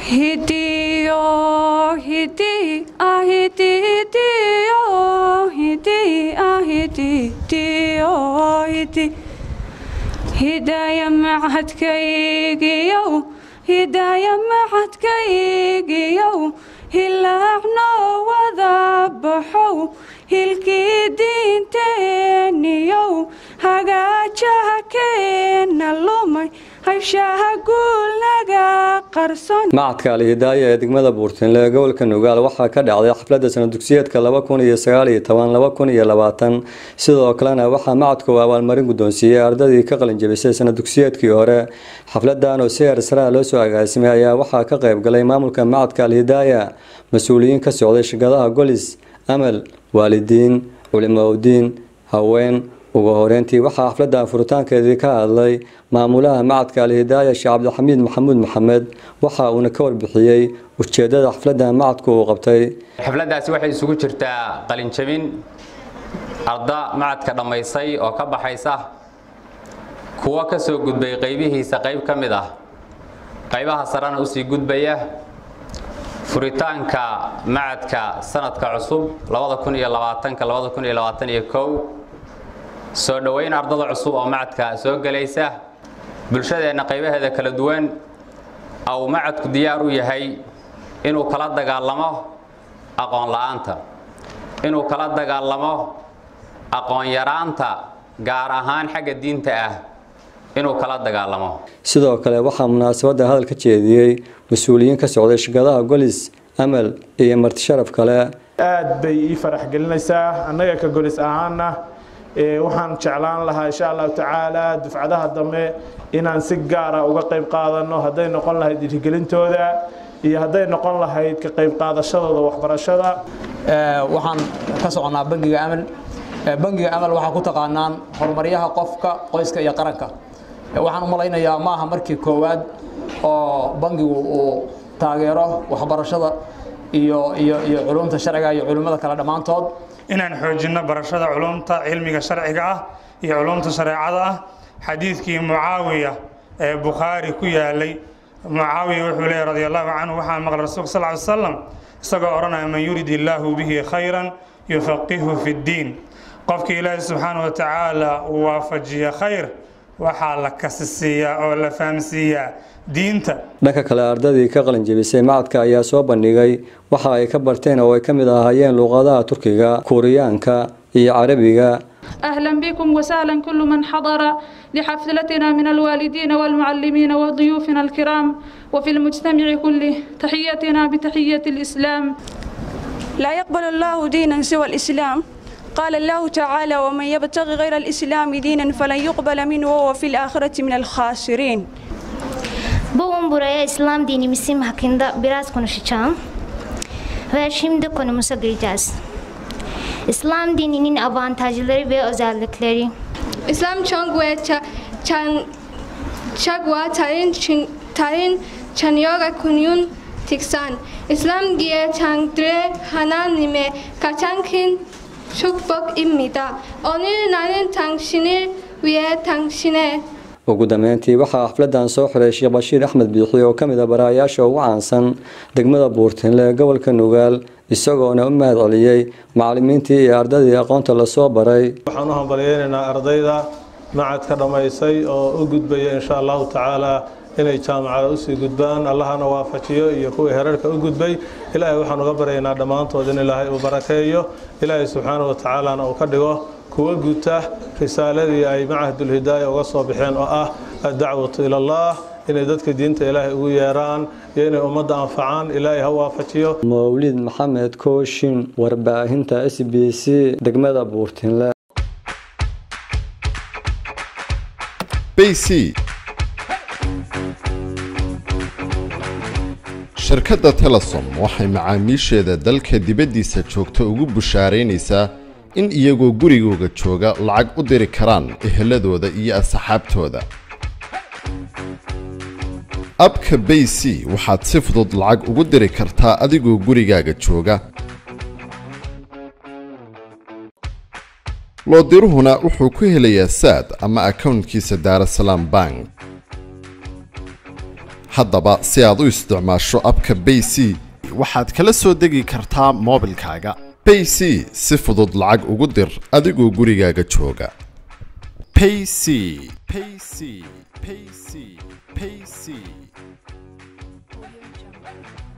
Hidio, hidi, ahidi, dio, hidi, ahidi, dio, hidi. Hidaya macadkaygiyow, hidaya macadkaygiyow, hilaacno wada baxow, hilkii diinteeniyow, hagaajaha keena lumay, hayshaha guulnaga qarson. macadka alhidaaya ee degmada buurtinle ee gobolka nugaal waxaa ka dhacday xafladda sanadugsiyeedka laba kun iyo sagaal iyo toban laba kun iyo labaatan sidoo kalena waxaa macadku abaalmarin guddoonsiiyey ardadii ka qalinjabisay sanadugsiyeedkii hore xafladan oo si heersaraha loo soo agaasimay ayaa waxaa ka qayb galay maamulka macadka alhidaaya mas-uuliyiin ka socday shirkadaha golis amal waalidiin culimaudiin haween ugu horeyntii waxaa xafladda furitaankeedii ka hadlay maamulaha macadka alhidaaya sheekh cabdixamiid maxamuud maxamed waxa uuna ka warbixiyey ujeedada xafladda macadku uu qabtay xafladdaasi waxay isugu jirtaa qalinjabin arda macadka dhammaysay oo ka baxaysa kuwo ka soo gudbay qaybihiisa qayb ka mid ah qaybaha sarena usii gudbaya furitaanka macadka sanadka cusub soo dhoweyn ardada cusub oo macadka soo gelaysa bulshadeenna qaybaheeda kala duwan au macadku diyaar u yahay inuu kala dagaalamo aqoon la'aanta inuu kala dagaalamo aqoon yaraanta gaar ahaan xagga diinta ah inuu kala dagaalamo sidoo kale waxaa munaasabadda hadal ka jeediyey mas-uuliyiin ka socday shirkadaha golis amal iyo marti sharaf kale aad bay ii farax gelinaysaa annaga ka golis ahaana waxaan jeclaan lahaa insha allahu tacaala dufcadaha dambe inaan si gaara uga qayb qaadano hadday noqon lahayd dhiirigelintooda iyo hadday noqon lahayd ka qayb qaadashadooda waxbarashada waxaan ka soconaa bangiga amal bangiga amal waxaa ku taqaanaan horumaryaha qofka qoyska iyo qaranka waxaan u malaynayaa maaha markii koowaad oo bangigu uu taageero waxbarashada iyo iyo iyo culumta sharciga iyo culimmada kale dhammaantood inaan xoojinno barashada culumta cilmiga sharciga ah iyo culumta shareecada ah xadiidkii mucaawiya ee bukhaari ku yaalay mucaawiya wuxuu leeyahy radi allahu canhu waxaa maqlay rasuulka sal ly slam isagoo odhanaya man yurid illaahu bihi khayran yufaqihu fi ddiin qofkii ilaahi subxaanahu watacaala uu waafajiya khayr waxaa la kasisiiyaa oo la fahamsiiyaa diinta dhanka kale ardadii ka qalin jebisay macadka ayaa soo bandhigay waxa ay ka barteen oo ay ka mid ahaayeen luuqadaha turkiga kuuriyaanka iyo carabiga أهلا بكم وسهلا كل من حضر لحفلتنا من الوالدين والمعلمين وضيوفنا الكرام وفي المجتمع كله تحيتنا بتحية الإسلام لا يقبل الله دينا سوى الإسلام قال الله تعالى ومن يبتغي غير الإسلام دينا فلن يقبل منه وهو في الآخرة من الخاسرين Bugün buraya İslam dinimizi hakkında biraz konuşacağım. Ve şimdi konumuza gireceğiz. İslam dininin avantajları ve özellikleri. İslam çok ve çan çakwa tayin tayin çanyoga kunyun tiksan. İslam giye çangdre hananime kaçankin 축복입니다. 오늘 나는 당신을 위해 당신의 ugu dambeyntii waxaa xafladan soo xiray sheekh bashiir axmed biixi oo ka mid a baraayaasha ugu caansan degmada buurtinle ee gobolka nugaal isagoona u mahad celiyey macalimiintii iyo ardadii aqoonta lasoo baray waxaan u hambalyeynaynaa ardayda macadka dhammaysay oo u gudbaya insha allahu tacaala inay jaamacada usii gudbaan allahana waafajiyo iyo kuwii herarka u gudbay ilaahay waxaan uga baryaynaa dhammaantood in ilaahay uu barakeeyo ilaahay subxaanahu watacaalana uu ka dhigo kuwa guta risaaladii ay macahadulhidaaya uga soo baxeen oo ah addacwatu ila allah inay dadka diinta ilaahay ugu yeeraan iyo inay ummadda anfacaan ilaahay ha waafajiyo mawlid maxamed kooshin warbaahinta s b c degmada buurtinle bc shirkadda telesom waxay macaamiisheeda dalka dibaddiisa joogta ugu bushaaraynaysaa in iyagoo gurigooga jooga lacag u diri karaan eheladooda iyo asxaabtooda abka bay c waxaad si fudud lacag ugu diri kartaa adigoo gurigaaga jooga loodiruhuna wuxuu ku helayaa saad ama akownkiisa daarasalaam bank haddaba si aad u isticmaasho abka bay c waxaad kala soo degi kartaa moobilkaaga bay c si fudud lacag ugu dir adigoo gurigaaga jooga payc payc payc payc